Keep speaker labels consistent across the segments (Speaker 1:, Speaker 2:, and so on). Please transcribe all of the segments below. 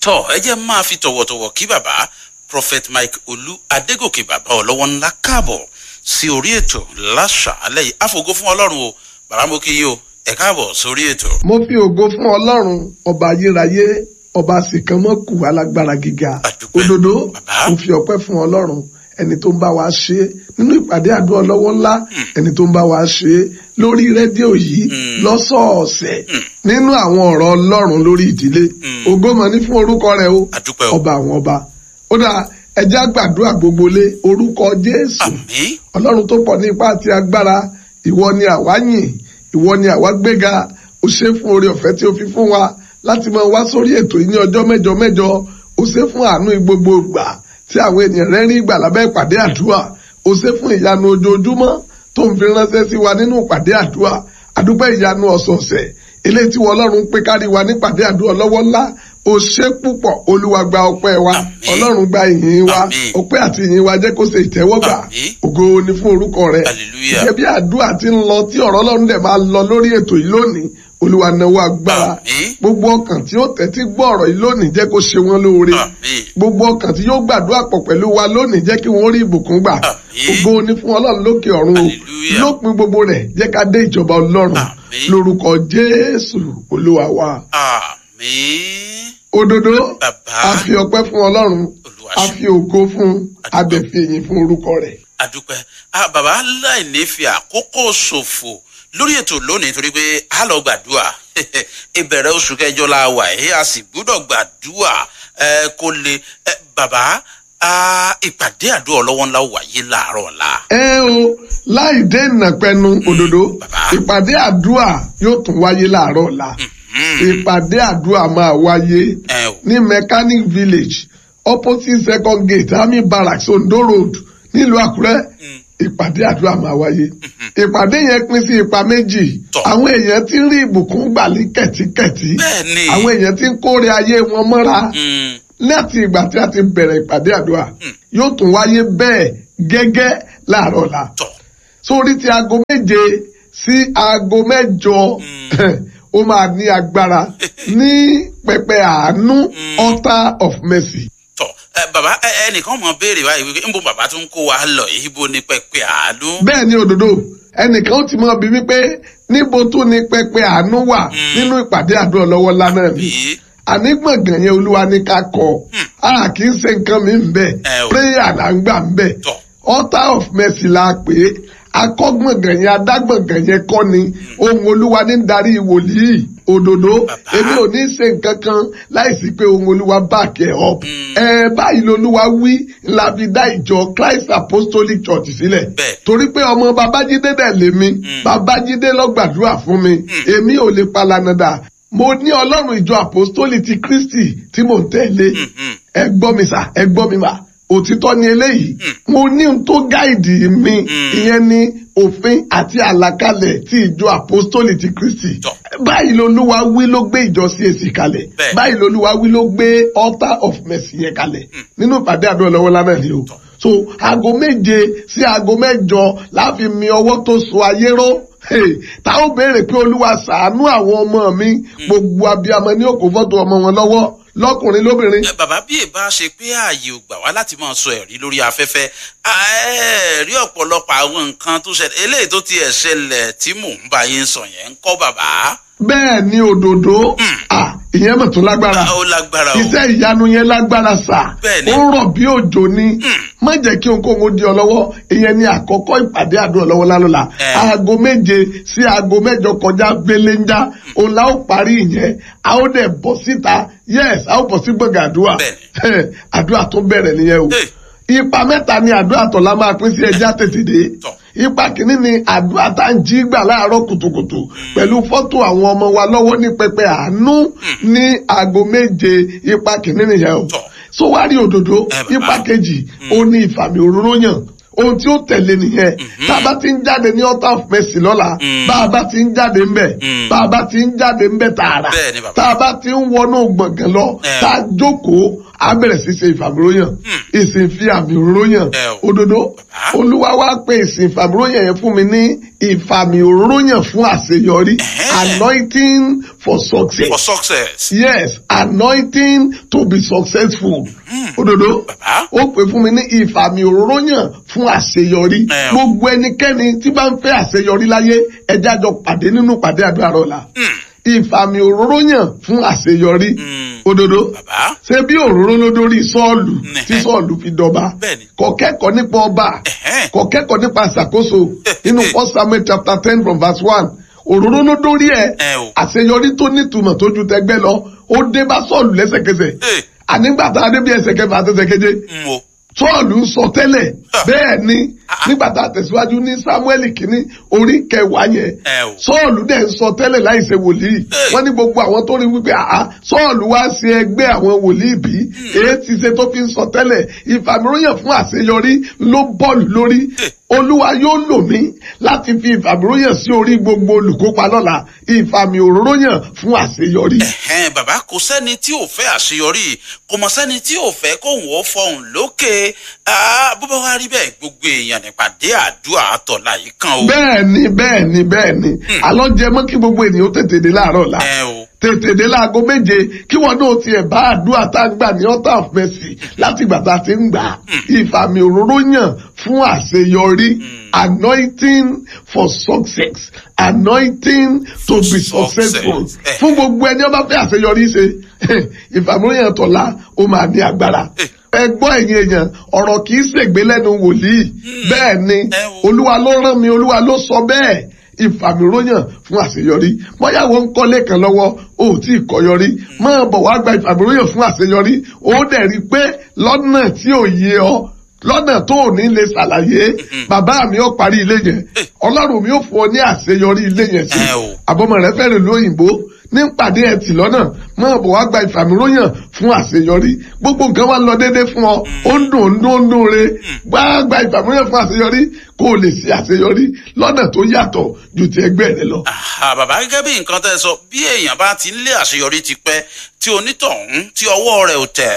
Speaker 1: tọ ẹ jẹ́ máa fi tọ̀wọ̀tọ̀wọ̀ kí bàbá prophet mike olú adégòkè bàbá ọlọ́wọ́ ńlá káàbọ̀ sí orí ètò láṣàálẹ̀ yìí àfògo fún ọlọ́run o bàbá mo kí yín o ẹ káàbọ̀ sórí ètò.
Speaker 2: mo fi ògo fún ọlọ́run ọba ayérayé ọba sìkànmọ́kù alágbára gíga
Speaker 1: Àdúpẹ́,
Speaker 2: òdodo
Speaker 1: bàbá.
Speaker 2: mo fi ọpẹ́ fún ọlọ́run ẹni tó ń bá wa ṣe é nínú ìpàdé àdúrà lọ́wọ́ ńlá ẹni tó ń bá wa ṣe é lórí rédíò yìí lọ́sọ̀ọ̀sẹ̀ nínú àwọn ọ̀rọ̀ ọlọ́run lórí ìdílé ògo mọ̀ ní fún orúkọ rẹ̀ o
Speaker 1: Àdúpẹ́ o.
Speaker 2: ọba àwọn ọba ó dáa ẹjẹ́ àgbàdúrà gbogbo lé orúkọ jésù
Speaker 1: àmì
Speaker 2: ọlọ́run tó pọ̀ ní ipá àti agbára ìwọ ni àwa yìn ìwọ ni àwa gbéga ó ṣe fún oore ọ̀fẹ́ tí ó fi fún wa láti máa wá sórí ètò yìí ní ọjọ́ mẹ́jọ mẹ́jọ ó ṣe fún àánú gbogbo ìgbà tí àwọn ènìyàn rẹ̀ rí ìgbà lábẹ́ ìpàdé àdúrà ó ṣe fún ìyanu ojoojúmọ́ tó ń fi ránṣẹ́ sí wa nínú ìpàdé àdúrà àdúpẹ́ ìyanu ọ̀sọ̀ọ̀sẹ̀ eléyìí tí wọ́n ọlọ́run pé kárí wa nípàdé àdúrà lọ́wọ́ ńlá ó ṣe púpọ̀ olúwa gba ọpẹ́ wa
Speaker 1: Àmín.
Speaker 2: ọlọ́run gba ìyìn wa
Speaker 1: Àmín.
Speaker 2: ọpẹ́ àti ìyìn wa jẹ́ kó ṣe ìtẹ́wọ́gbà
Speaker 1: Àmín.
Speaker 2: ògo ni fún orúkọ rẹ
Speaker 1: Hallelujah.
Speaker 2: gẹ́gẹ́ bí àdúrà ti ń lọ tí ọ̀rọ̀ ọlọ́run dẹ̀ máa lọ lórí ètò yìí lónìí olúwa náwó agbára
Speaker 1: Àmín.
Speaker 2: gbogbo ọkàn tí ó tẹ́tí gbọ́ ọ̀rọ̀ yìí lónìí jẹ́ kó ṣe wọ́n lóore
Speaker 1: àmì
Speaker 2: gbogbo ọkàn tí yóò gbàdúrà pọ̀ pẹ̀lú wa lónìí jẹ́ kí wọ́n rí ìbùkún gbà
Speaker 1: Àmín.
Speaker 2: ògo ni fún ọlọ́run lókè ọ̀run o
Speaker 1: Hallelujah.
Speaker 2: lópin gbogbo rẹ̀ jẹ́ ká dé ìjọba ọlọ́run
Speaker 1: Àmín.
Speaker 2: lórúkọ jésù olúwa wa
Speaker 1: àmì
Speaker 2: òdodo
Speaker 1: Bàbá.
Speaker 2: a fi ọpẹ́ fún ọlọ́run
Speaker 1: Olúwa
Speaker 2: a
Speaker 1: ṣe.
Speaker 2: fi ògo fún a dẹ̀ fi èyìn fún orúkọ rẹ̀.
Speaker 1: àdúpẹ́ ah, bàbá láì ní fi àkókò ṣòfò lórí ètò lónìí torí pé a lọ gbàdúrà ìbẹ̀rẹ̀ oṣù kẹjọ la wà ẹ́ a sì gbúdọ̀ gbàdúrà ẹ, kó lè ẹ, bàbá ah, ìpàdé àdúrà ọlọ́wọ́ ńlá wáyé láàárọ̀ ọ̀la.
Speaker 2: ẹ o láì dé ìnàpẹnu òdodo
Speaker 1: bàbá.
Speaker 2: ìpàdé àdúrà yóò tún wáyé láàárọ̀ ọ̀la ìpàdé àdúrà máa wáyé
Speaker 1: ẹ o
Speaker 2: ní mechanic village opposite second gate army barracks ondo road nílùú àkúrẹ́ ìpàdé àdúrà máa wáyé ìpàdé yẹn pín sí ipa méjì
Speaker 1: Tọ́.
Speaker 2: àwọn èèyàn ti ń rí ìbùkún gbà ní kẹ̀tíkẹ̀tí
Speaker 1: bẹ́ẹ̀ ni
Speaker 2: àwọn èèyàn ti ń kórè ayé wọn mọ́ra
Speaker 1: Mm,
Speaker 2: láti ìgbà tí a ti bẹ̀rẹ̀ ìpàdé àdúrà yóò tún wáyé bẹ́ẹ̀ gẹ́gẹ́ láàárọ̀ ọ̀la
Speaker 1: tọ̀
Speaker 2: sórí ti aago méje sí aago mẹ́jọ ó máa ní agbára ní pẹpẹ àánú altar of mercy.
Speaker 1: tọ̀ ẹ, bàbá ẹ, ẹnìkan mọ̀ béèrè báyìí wípé níbo bàbá tún kó wa lọ yìí ibo ni pẹpẹ àánú.
Speaker 2: bẹ́ẹ̀ ni òdodo ẹnìkan ó ti mọ bí wípé níbo tún ni pẹpẹ àánú wà nínú ìpàdé àdúrà lọ́wọ́ ńlá náà ni
Speaker 1: Àbí?
Speaker 2: àní gbọ̀ngàn yẹn olúwa ní ká kọ a kì í ṣe nǹkan mi ń bẹ̀
Speaker 1: Ẹ o.
Speaker 2: prayer là ń gbà ń bẹ̀
Speaker 1: Tọ̀.
Speaker 2: altar of mercy la pè é akọ́gbọ̀ngàn yẹn adágbọ̀ngàn yẹn kọ́ ni ohun olúwa ní darí wòlíì òdòdó
Speaker 1: Bàbá.
Speaker 2: èmi ò ní ṣe nǹkan kan láìsí pé ohun olúwa back ẹ̀ up ẹ báyìí lolúwa wí la fi dá ìjọ Christ Apostolic Church sílẹ̀
Speaker 1: Bẹ́ẹ̀.
Speaker 2: torí pé ọmọ babájídé dẹ̀ lèmi babájídé ló gbàdúrà fún mi èmi ò lè palanada mo ní ọlọ́run ìjọ apostoli ti kristi tí mò ń tẹ̀lé
Speaker 1: mhm.
Speaker 2: ẹ gbọ́ mi sà ẹ gbọ́ mi mà òtítọ́ ni eléyìí mo ní ohun tó gáìdì mi ìyẹn ni òfin àti àlàkalẹ̀ ti ìjọ apostoli ti kristi
Speaker 1: Tọ́.
Speaker 2: báyìí lolúwa wí ló gbé ìjọ CAC kalẹ̀
Speaker 1: Bẹ́ẹ̀.
Speaker 2: báyìí lolúwa wí ló gbé altar of mercy yẹn kalẹ̀ nínú ìpàdé àdúrà lọ́wọ́ lánàá ni o so aago méje sí aago mẹ́jọ láfi mi ọwọ́ tó so ayé ró Hey, tá ó béèrè pé olúwa ṣàánú àwọn ọmọ mi gbogbo abiyamọ ní òkú fọ́tò ọmọ wọn lọ́wọ́ lọ́kùnrin lóbìnrin
Speaker 1: Ẹ, bàbá bí ìbá ṣe pé ààyè ò gbà wá láti máa sọ ẹ̀rí lórí afẹ́fẹ́ à, ẹ rí ọ̀pọ̀lọpọ̀ àwọn nǹkan tó ṣẹlẹ̀ eléyìí tó tiẹ̀ ṣẹlẹ̀ tí mò ń bá yín sọ yẹn ń kọ́ bàbá.
Speaker 2: bẹ́ẹ̀ ni òdòdó ah, ìyẹn mọ̀ tó lágbára
Speaker 1: ó lágbára o.
Speaker 2: iṣẹ́ ìyanu yẹn lágbára sà
Speaker 1: Bẹ́ẹ̀ ni.
Speaker 2: ó rọ̀ bí òjò ni má jẹ́ kí ohunkóhun ó di ọ lọ́wọ́ ìyẹn ni àkọ́kọ́ ìpàdé àdúrà lọ́wọ́ lálọ́la
Speaker 1: Ẹ.
Speaker 2: aago méje sí aago mẹ́jọ kọjá gbéléńjá òun la ó parí ìyẹn a ó dẹ̀ bọ́ síta yes a ó bọ́ sí gbọ̀ngàn àdúrà
Speaker 1: Bẹ́ẹ̀
Speaker 2: àdúrà tó bẹ̀rẹ̀ nìyẹn o
Speaker 1: Hey.
Speaker 2: ipa mẹ́ta ni àdúrà tó la máa pín sí ẹja tètè dé
Speaker 1: Tọ́.
Speaker 2: ipa kìíní ni àdúrà tá à ń jí gbà láàárọ̀ kùtùkùtù pẹ̀lú fọ́tò àwọn ọmọ wa lọ́wọ́ ní pẹpẹ àánú ní aago méje ipa kìíní nìyẹn o
Speaker 1: Tọ́.
Speaker 2: so wá rí òdòdó
Speaker 1: Ẹ bàbá.
Speaker 2: ipa kejì ó ní ìfàmì òróró yàn ohun tí ó tẹ̀lé nìyẹn tá a bá ti ń jáde ní altar of mercy lọ́la bá a bá ti ń jáde ń bẹ̀
Speaker 1: Mm.
Speaker 2: bá a bá ti ń jáde ń bẹ̀ tààrà
Speaker 1: Bẹ́ẹ̀ ni bàbá.
Speaker 2: tá a bá ti ń wọnú gbọ̀ngàn lọ
Speaker 1: Ẹ.
Speaker 2: tá a jókòó á bẹ̀rẹ̀ sí ṣe ìfàmìróyàn ìsìn fi àmì òróyàn
Speaker 1: Ẹ o.
Speaker 2: òdodo
Speaker 1: Bàbá.
Speaker 2: olúwa wá pé ìsìn ìfàmìróyàn yẹn fún mi ní ìfàmì òróyàn fún àṣeyọrí
Speaker 1: Ẹ̀hẹ́.
Speaker 2: anointing for success.
Speaker 1: for success.
Speaker 2: Yes, anointing to be successful. Òdodo,
Speaker 1: Bàbá.
Speaker 2: ó pè fún mi ní ìfàmì òróyàn fún àṣeyọrí.
Speaker 1: Ẹ o.
Speaker 2: Gbogbo ẹnikẹ́ni tí bá ń fẹ́ àṣeyọrí láyé, ẹja jọ pàdé nínú pàdé àdúrà rọ̀la. Ìfàmì òróyàn fún àṣeyọrí.
Speaker 1: Mm.
Speaker 2: Òdodo,
Speaker 1: bàbá
Speaker 2: ṣé bí òróró ló dórí Sọ́ọ̀lù
Speaker 1: Nẹ̀.
Speaker 2: tí Sọ́ọ̀lù fi dọba?
Speaker 1: Bẹ́ẹ̀ni.
Speaker 2: Kò kẹ́kọ̀ọ́ nípa ọba.
Speaker 1: Ẹ̀hẹ́.
Speaker 2: Kò kẹ́kọ̀ọ́ nípa ìṣàkóso. Nínú First Samuel chapter ten from verse one. Òróró ló dórí ẹ̀
Speaker 1: Ẹ o.
Speaker 2: àṣeyọrí tó nítumọ̀ tó ju tẹgbẹ́ lọ ó dé bá sọ́ọ̀lù lẹ́sẹ̀kẹsẹ̀
Speaker 1: Ee.
Speaker 2: ànígbà tá a dé bí ẹsẹ̀ kẹfà àti ẹsẹ̀ keje
Speaker 1: n wo.
Speaker 2: sọ́ọ̀lù ń sọ tẹ́lẹ̀
Speaker 1: Ah.
Speaker 2: bẹ́ẹ̀ ni
Speaker 1: Ah.
Speaker 2: nígbà tá a tẹ̀síwájú ní samuel kínní orí kẹwàá yẹn
Speaker 1: Ẹ o.
Speaker 2: sọ́ọ̀lù dẹ̀ ń sọ tẹ́lẹ̀ láì ṣe wòlíì
Speaker 1: Hey.
Speaker 2: wọ́n ní gbogbo àwọn tó rí wípé àá sọ́ọ̀lù wá ṣe ẹgbẹ́ àwọn wòlíì bí èyí ti ṣe tó fi ń sọ tẹ́lẹ̀ ìfàmìróyàn fún àṣeyọrí ló bọ́ọ̀lù lórí
Speaker 1: Hey.
Speaker 2: olúwa yóò lò mí láti fi ìfàmìróyàn sí orí gbogbo olùkópa lọ́la ìfàmì òróyàn fún àṣeyọrí.
Speaker 1: Ẹ̀hẹ́n bàbá kò sẹ́ni tí ò fẹ́ àṣeyọrí kò mọ̀ sẹ́ni tí ò fẹ́ kóhùn ó fọhùn lókè Ah, bó bá wá rí bẹ́ẹ̀ gbogbo èèyàn nípàdé àdúrà àtọ̀là yìí kan o.
Speaker 2: bẹ́ẹ̀ ni bẹ́ẹ̀ ni bẹ́ẹ̀ ni àlọ́ jẹ mọ́ kí gbogbo ènìyàn ó tètè dé láàárọ̀ la
Speaker 1: Ẹ o.
Speaker 2: tètè dé láago méje kí wọn náà tiẹ̀ bá àdúrà tá a gbà ní altar of mercy láti ìgbà tá a ti ń gbà á. ìfàmì òróró yàn fún àṣeyọrí anointing for success anointing to
Speaker 1: For
Speaker 2: be
Speaker 1: success.
Speaker 2: successful
Speaker 1: Eh.
Speaker 2: fún gbogbo ẹni ó bá fẹ́ àṣeyọrí ṣe ìfàmì òróró yàn tọ̀la ó máa ní agbára
Speaker 1: Eh.
Speaker 2: ẹ gbọ́ ẹ̀yin èèyàn ọ̀rọ̀ kì í ṣègbè lẹ́nu wòlíì bẹ́ẹ̀ ni
Speaker 1: Ẹ wo.
Speaker 2: olúwa ló rán mi olúwa ló sọ bẹ́ẹ̀ ìfàmìróyàn fún àṣeyọrí bóyá wọn ń kọ́lé kan lọ́wọ́ ó tí ì kọ́yọrí máa bọ̀ wá gba ìfàmìróyàn fún àṣeyọrí ó dẹ̀ rí i pé lọ́nà tí ò yé ọ lọ́nà tó ò ní lè ṣàlàyé bàbá mi ó parí ilé yẹn ọlọ́run mi ó fún ọ ní àṣeyọrí ilé yẹn sí
Speaker 1: Ẹ o.
Speaker 2: àbọ̀mọ̀ rẹ fẹ́rẹ̀ lóyìnbó ní pàdé ẹtì lọ́nà máa bọ̀ wá gba ìfàmìróyàn fún àṣeyọrí gbogbo nǹkan wá lọ déédéé fún ọ ó ń dùn ó ń dùn ó ń dùn re gbá gba ìfàmìróyàn fún àṣeyọrí kó o lè ṣe àṣeyọrí lọ́nà tó yàtọ̀ ju ti ẹgbẹ́ rẹ lọ.
Speaker 1: Àhà, bàbá gẹ́gẹ́ bí nǹkan tẹ́ ẹ sọ bí èèyàn bá ti ń lé àṣeyọrí ti pẹ́ tí onítọ̀hún tí ọwọ́ rẹ̀ ò tẹ̀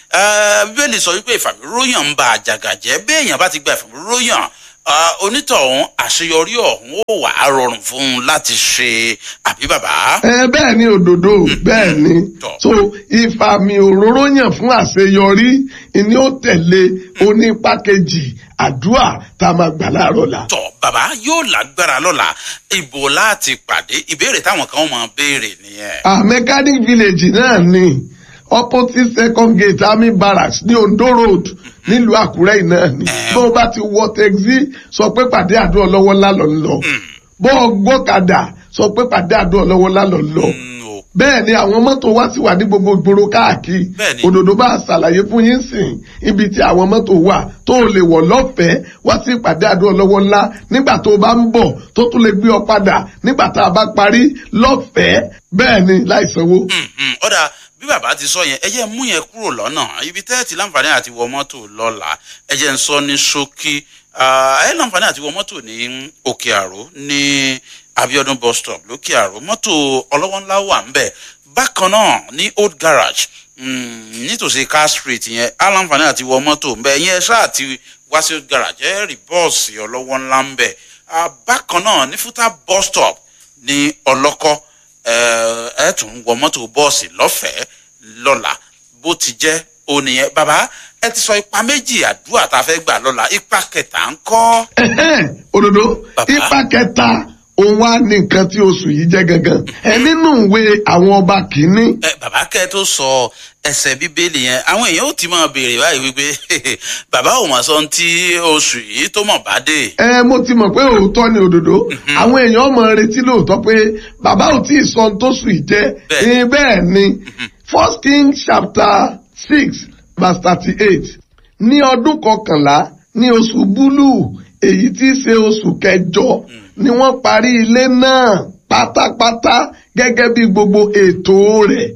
Speaker 1: ẹ́ bíbélì sọ wípé ìfàmìróyàn ń ba àjàgà jẹ́ bí èèyàn bá ti gba ìfàmìróyàn ah, onítọ̀hún àṣeyọrí ọ̀hún ó wà á rọrùn fún un láti ṣe àbí bàbá.
Speaker 2: ẹ bẹ́ẹ̀ ni òdodo bẹ́ẹ̀ ni
Speaker 1: Tọ́.
Speaker 2: so ìfàmì òróró yàn fún àṣeyọrí ni ó tẹ̀lé onípa kejì àdúrà tá a máa gbà láàárọ̀ la.
Speaker 1: tọ bàbá yóò lágbára lọ́la ibo láti pàdé ìbéèrè táwọn kan máa béèrè nìyẹn.
Speaker 2: ah mechanic village náà ni opposite second gate army barracks ní ondo road nílùú àkúrẹ́ yìí náà ni
Speaker 1: Eh.
Speaker 2: bó o bá ti wọ taxi sọ pé pàdé àdúrà lọ́wọ́ ńlá lọ ń lọ bó o gbọ́kadà sọ pé pàdé àdúrà lọ́wọ́ ńlá lọ ń lọ
Speaker 1: Mm, o.
Speaker 2: bẹ́ẹ̀ ni àwọn mọ́tò wá sí wà ní gbogbo ìgboro káàkiri
Speaker 1: Bẹ́ẹ̀ni.
Speaker 2: òdòdó bá ṣàlàyé fún yín sìn ibi tí àwọn mọ́tò wà tó o lè wọ̀ lọ́fẹ̀ẹ́ wá sí ìpàdé àdúrà lọ́wọ́ ńlá nígbà tó o bá ń bọ̀ tó tún lè gbé ọ padà nígbà tá a bá parí lọ́fẹ̀ẹ́ bẹ́ẹ̀ ni láì sanwó.
Speaker 1: Mm, mm, ọ̀dà bí bàbá ti sọ yẹn ẹ jẹ́ mú yẹn kúrò lọ́nà ibi tẹ́ ẹ ti láǹfààní àti wọ mọ́tò lọ́la ẹ jẹ́ ń sọ ní ṣókí Ah, ẹ láǹfààní àti wọ mọ́tò ní òkè àró ní abiodun bus stop lókè àró mọ́tò ọlọ́wọ́ ńlá wà ń bẹ̀ bákan náà ní old garage mm, nítòsí car street yẹn á láǹfààní àti wọ mọ́tò ń bẹ̀ yẹn ṣáà ti wá sí old garage ẹ rí bọ́ọ̀sì ọlọ́wọ́ ńlá ń bẹ̀ Ah, bákan náà ní fúta bus stop ní ọlọ́kọ́ ẹ ẹ tún wọ mọ́tò bọ́ọ̀sì lọ́fẹ̀ẹ́ lọ́la bó ti jẹ́ ònìyẹn bàbá ẹ ti sọ ipa méjì àdúrà tá a fẹ́ gbà lọ́la ipa kẹta ń kọ́.
Speaker 2: Ẹ̀hẹ́n, òdòdó
Speaker 1: Bàbá.
Speaker 2: ipa kẹta òun wá ní nǹkan tí oṣù yìí jẹ́ gangan ẹ nínú ìwé àwọn ọba kìíní
Speaker 1: ẹ bàbá kẹ́ ẹ tó sọ ẹsẹ̀ bíbélì yẹn àwọn èèyàn ó ti máa béèrè báyìí wípé bàbá ò mà sọ ohun tí oṣù yìí tó mọ̀ bá dé.
Speaker 2: ẹ mo ti mọ̀ pé òótọ́ ni òdòdó àwọn èèyàn mọ̀ retí lóòótọ́ pé bàbá ò tí ì sọ ohun tó sùn yìí jẹ́
Speaker 1: Bẹ́ẹ̀.
Speaker 2: Eh, bẹ́ẹ̀ ni first king chapter six verse thirty-eight ní ọdún kọkànlá ní oṣù búlù èyí tí í ṣe oṣù kẹjọ ni wọ́n parí ilé náà pátápátá gẹ́gẹ́ bí gbogbo ètò rẹ̀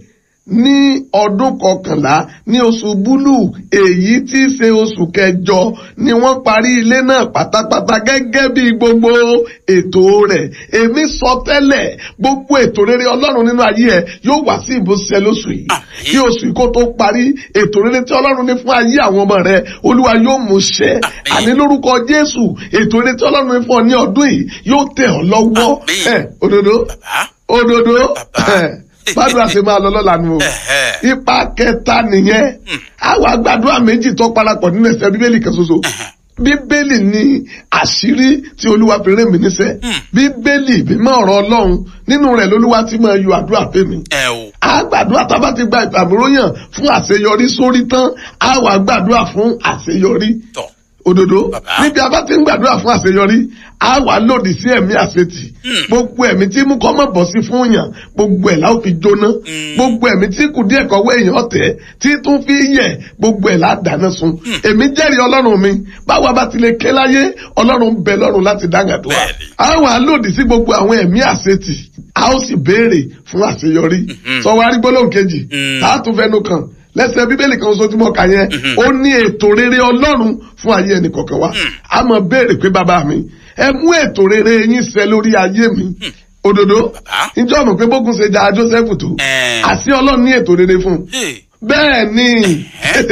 Speaker 2: ní ọdún kọkànlá ní oṣù búlù èyí tí í ṣe oṣù kẹjọ ni wọ́n parí ilé náà pátápátá gẹ́gẹ́ bí gbogbo ètò rẹ̀ èmi sọ tẹ́lẹ̀ gbogbo ètò rere ọlọ́run nínú ayé ẹ yóò wá sí ìbúṣẹ lóṣù yìí
Speaker 1: Àmín.
Speaker 2: kí oṣù yìí kó tó parí ètò rere tí ọlọ́run ní fún ayé àwọn ọmọ rẹ olúwa yóò mú ṣẹ
Speaker 1: Àmín.
Speaker 2: àní lórúkọ jésù ètò rere tí ọlọ́run ní fún ọ ní ọdún yìí yóò tẹ̀ ọ́ lọ́wọ́
Speaker 1: Àmín.
Speaker 2: ẹ òdodo
Speaker 1: bàbá
Speaker 2: òdodo
Speaker 1: Bàbá.
Speaker 2: ẹ gbàdúrà ṣe máa lọ lọ́la nu o
Speaker 1: Ẹ̀hẹ́.
Speaker 2: ipa kẹta nìyẹn àwọn àgbàdúrà méjì tó parapọ̀ nínú ẹsẹ̀ bíbélì kan ṣoṣo bíbélì ni àṣírí tí olúwa fi rẹ́ mi níṣẹ́ bíbélì mímọ́ ọ̀rọ̀ ọlọ́run nínú rẹ̀ lolúwa ti máa yọ àdúrà pé mi
Speaker 1: ẹ o
Speaker 2: àgbàdúrà tá a bá ti gba ìfàmúróyàn fún àṣeyọrí sórí tán a wà gbàdúrà fún àṣeyọrí
Speaker 1: tọ
Speaker 2: òdodo
Speaker 1: Bàbá.
Speaker 2: níbi a bá ti ń gbàdúrà fún àṣeyọrí a wà lòdì sí ẹ̀mí àṣetì gbogbo ẹ̀mí tí mú kọ́ mọ̀ bọ̀ sí fún yàn gbogbo ẹ̀ láò fi jóná gbogbo ẹ̀mí tí kù díẹ̀ kọ́wọ́ èèyàn tẹ̀ tí tún fi yẹ̀ gbogbo ẹ̀ ládáná sun èmi jẹ́rìí ọlọ́run mi báwa bá ti lè ké láyé ọlọ́run ń bẹ lọ́run láti dáńgàdúrà
Speaker 1: Bẹ́ẹ̀ni.
Speaker 2: a wà lòdì sí gbogbo àwọn ẹ̀mí àṣetì a ó sì béèrè fún àṣeyọrí sọ wá rí gbólóhùn kejì
Speaker 1: Mm.
Speaker 2: tá a tún fẹnu kàn lẹ́sẹ̀ bíbélì kan ṣoṣo tí mo kà yẹn ó ní ètò rere ọlọ́run fún ayé ẹnì kọ̀ọ̀kan wa a mọ̀ béèrè pé bàbá mi ẹ mú ètò rere yín ṣẹ lórí ayé mi òdodo
Speaker 1: Bàbá.
Speaker 2: ìjọ mọ̀ pé bógun ṣe ja Joseph tó
Speaker 1: Ẹ̀.
Speaker 2: àti ọlọ́run ní ètò rere fún un
Speaker 1: Hey.
Speaker 2: bẹ́ẹ̀ ni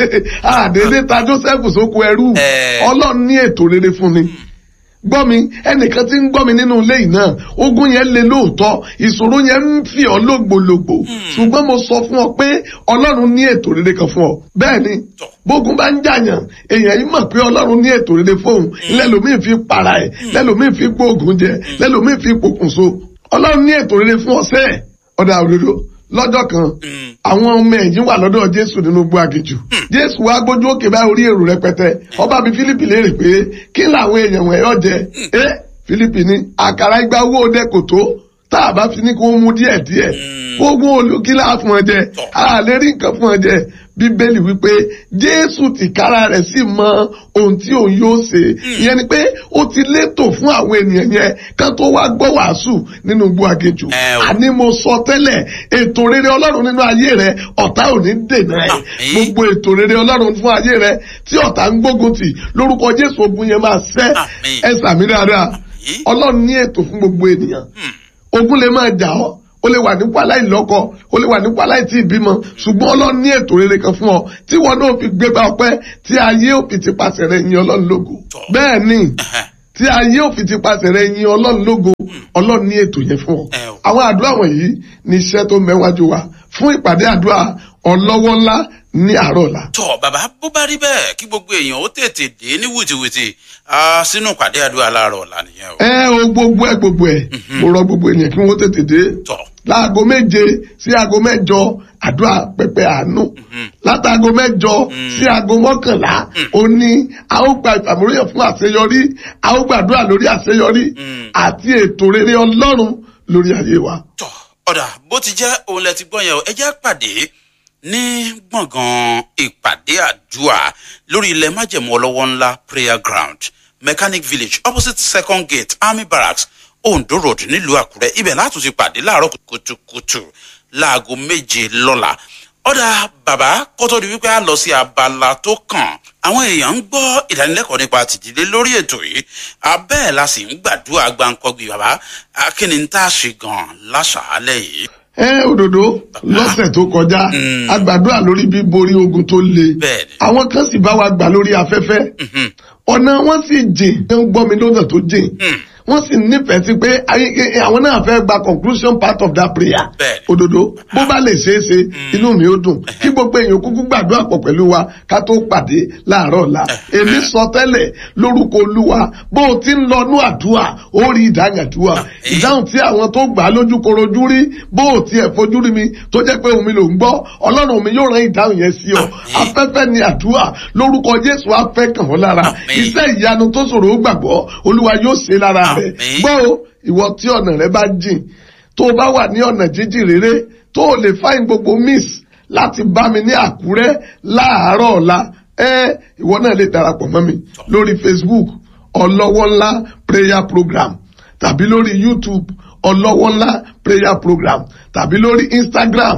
Speaker 2: àdédé ta Joseph sóko ẹrú
Speaker 1: Ẹ̀.
Speaker 2: ọlọ́run ní ètò rere fún ni gbọ́ mi ẹnìkan tí ń gbọ́ mi nínú ilé yìí náà ogun yẹn le lóòótọ́ ìṣòro yẹn ń fi ọ́ lògbòlògbò ṣùgbọ́n mo sọ fún ọ pé ọlọ́run ní ètò rere kan fún ọ bẹ́ẹ̀ ni
Speaker 1: Tọ́.
Speaker 2: bógun bá ń jàyàn èèyàn yìí mọ̀ pé ọlọ́run ní ètò rere fóun lẹ́lòmíì fi para ẹ̀ lẹ́lòmíì fi gbóògùn jẹ lẹ́lòmíì fi pokùnso ọlọ́run ní ètò rere fún ọ̀sẹ̀ ọ̀dà òdodo lọ́jọ́ kan
Speaker 1: Mm.
Speaker 2: àwọn ọmọ ẹ̀yìn wà lọ́dọ̀ jésù nínú igbó aginjù jésù wá gbójú òkè bá orí èrò rẹpẹtẹ ọba bíi fílípì léèrè pé kí làwọn èèyàn wọ̀nyí ọ̀jẹ̀ ẹ fílípì ní àkàrà igba owó ọdẹ kò tó tá a bá fi ní kó mú díẹ̀ díẹ̀ gbogbo olùkílà fún ọ jẹ a lè rí nǹkan fún ọ jẹ bíbélì wípé jésù tìkára rẹ̀ sì mọ ohun tí òun yóò ṣe ìyẹn ni pé ó ti létò fún àwọn ènìyàn yẹn kán tó wá gbọ́ wàásù nínú igbó aginjù
Speaker 1: Ẹ o.
Speaker 2: àní mo sọ tẹ́lẹ̀ ètò rere ọlọ́run nínú ayé rẹ ọ̀tá ò ní dènà ẹ̀
Speaker 1: Àmín.
Speaker 2: gbogbo ètò rere ọlọ́run fún ayé rẹ tí ọ̀tá ń gbógun tì lórúkọ jésù ogun yẹn máa ṣẹ́
Speaker 1: Àmín.
Speaker 2: ẹ sàmì dáadáa
Speaker 1: Àmín.
Speaker 2: ọlọ́run ní ètò fún gbogbo ènìyàn ogun lè máa jà ọ́ o lè wà nípò aláìlọ́kọ o lè wà nípò aláìtí ìbímọ ṣùgbọ́n ọlọ́run ní ètò rere kan fún ọ tí wọn náà fi gbégbá ọpẹ́ tí ayé òfin ti pàṣẹ rẹ yin ọlọ́run lógo
Speaker 1: Tọ́.
Speaker 2: bẹ́ẹ̀ ni
Speaker 1: Ẹ̀hẹ́.
Speaker 2: tí ayé òfin ti pàṣẹ rẹ yin ọlọ́run lógo ọlọ́run ní ètò yẹn fún ọ.
Speaker 1: Ẹ o.
Speaker 2: àwọn àdúrà wọ̀nyí ní iṣẹ́ tó mẹ́wájú wa fún ìpàdé àdúrà ọlọ́wọ́ ńlá ní àárọ̀ ọ̀la.
Speaker 1: tọ bàbá bó bá rí bẹ́ẹ̀ kí gbogbo èèyàn ó tètè dé ní wìtìwìtì ah, sínú ìpàdé àdúrà láàárọ̀ ọ̀la nìyẹn o.
Speaker 2: ẹ o gbogbo ẹ gbogbo ẹ mo rọ gbogbo ènìyàn kí wọ́n tètè dé
Speaker 1: tọ
Speaker 2: láago méje sí aago mẹ́jọ àdúrà pẹpẹ àánú látàgo mẹ́jọ sí aago mọ́kànlá ó ní a ó gba ìfàmúlòyàn fún àṣeyọrí a ó gbàdúrà lórí àṣeyọrí àti ètò rere ọlọ́run lórí ayé wa.
Speaker 1: tọ ọ̀dà bó ti jẹ́ òun lẹ ti gbọ́ yẹn o ẹ jẹ́ pàdé ní gbọ̀ngàn ìpàdé àdúrà lórí ilẹ̀ májẹ̀mú ọlọ́wọ́ ńlá prayer ground mechanic village opposite second gate army barracks ondo road nílùú àkúrẹ́ ibẹ̀ látún ti pàdé láàárọ̀ kùtùkùtù láago méje lọ́la ọ̀dà bàbá kótó di wípé a lọ sí abala tó kàn àwọn èèyàn ń gbọ́ ìdánilẹ́kọ̀ọ́ nípa tìdílé lórí ètò yìí abẹ́ẹ̀ la sì ń gbàdúrà gbáǹkọ́gbì bàbá akíni ń tá a ṣe gan láṣàálẹ̀ yìí.
Speaker 2: ẹ òdòdó lọ́sẹ̀ tó kọjá
Speaker 1: Mm.
Speaker 2: a gbàdúrà lórí bíborí ogun tó le
Speaker 1: Bẹ́ẹ̀ni.
Speaker 2: àwọn kan sì bá wa gbà lórí afẹ́fẹ́
Speaker 1: Mhm.
Speaker 2: ọ̀nà wọn sì jìn ẹ ń gbọ́ mi lọ́nà tó jìn
Speaker 1: Mm.
Speaker 2: wọ́n sì nífẹ̀ẹ́ sí pé ayé- ẹ- àwọn náà fẹ́ gba conclusion part of that prayer
Speaker 1: Bẹ́ẹ̀ni.
Speaker 2: òdòdó bó bá lè ṣeé ṣe inú mi ó dùn kí gbogbo èèyàn kúkú gbàdúrà pọ̀ pẹ̀lú wa ká tó pàdé láàárọ̀ ọ̀la èmi sọ tẹ́lẹ̀ lórúkọ olúwa bó o ti ń lọ nú àdúrà ó rí ìdáhùn àdúrà
Speaker 1: Àmín.
Speaker 2: ìdáhùn tí àwọn tó gbà á lójú korojú rí bó o tiẹ̀ fojú rí mi tó jẹ́ pé omi ló ń gbọ́ ọlọ́run mi yóò rán ìdáhùn yẹn sí ọ
Speaker 1: Àmín.
Speaker 2: afẹ́fẹ́ ni àdúrà lórúkọ jésù afẹ́ kàn ọ́ lára
Speaker 1: Àmín.
Speaker 2: iṣẹ́ ìyanu tó ṣòro ó gbàgbọ́ olúwa yóò ṣe lára rẹ̀
Speaker 1: Àmín.
Speaker 2: gbọ́ o ìwọ tí ọ̀nà rẹ bá jìn tó o bá wà ní ọ̀nà jíjìn rere tó o lè fáìn gbogbo miss láti bá mi ní àkúrẹ́ láàárọ̀ ọ̀la ẹ ìwọ náà lè darapọ̀ mọ́ mi lórí facebook ọlọ́wọ́ ńlá prayer program tàbí lórí youtube ọlọ́wọ́ ńlá prayer program tàbí lórí instagram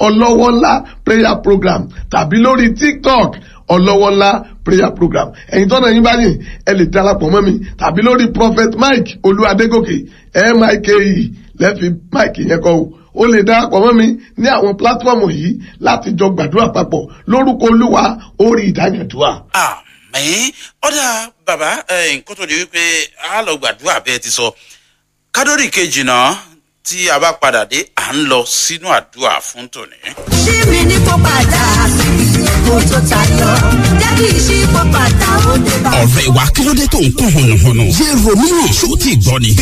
Speaker 2: ọlọ́wọ́ ńlá prayer program tàbí lórí tiktok ọlọ́wọ́ ńlá prayer program ẹ̀yin tọ́nà yín bá yìn ẹ lè darapọ̀ mọ́ mi tàbí lórí prophet mike olúwadégòkè mike lẹ́fi mike yẹn kọ́ o o lè darapọ̀ mọ́ mi ní àwọn pílátífọ̀mù yìí láti jọ gbàdúrà papọ̀ lórúkọ olúwa orí ìdáyàdúrà.
Speaker 1: àmín ọ̀dà bàbá nǹkan tó di wípé a lọ gbàdúrà bẹ́ẹ̀ ti sọ kádórì kejì náà tí a bá padà dé à ń lọ sínú àdúrà fún tòní.
Speaker 3: ṣí mi ní kó padà kó tó tayọ jẹ́ kí ìṣí kó padà ó dé bá.
Speaker 4: ọ̀rẹ́ wa kí ló dé tó ń kún hùnùhùnù. yé romina ṣó ti gbọ́ ni.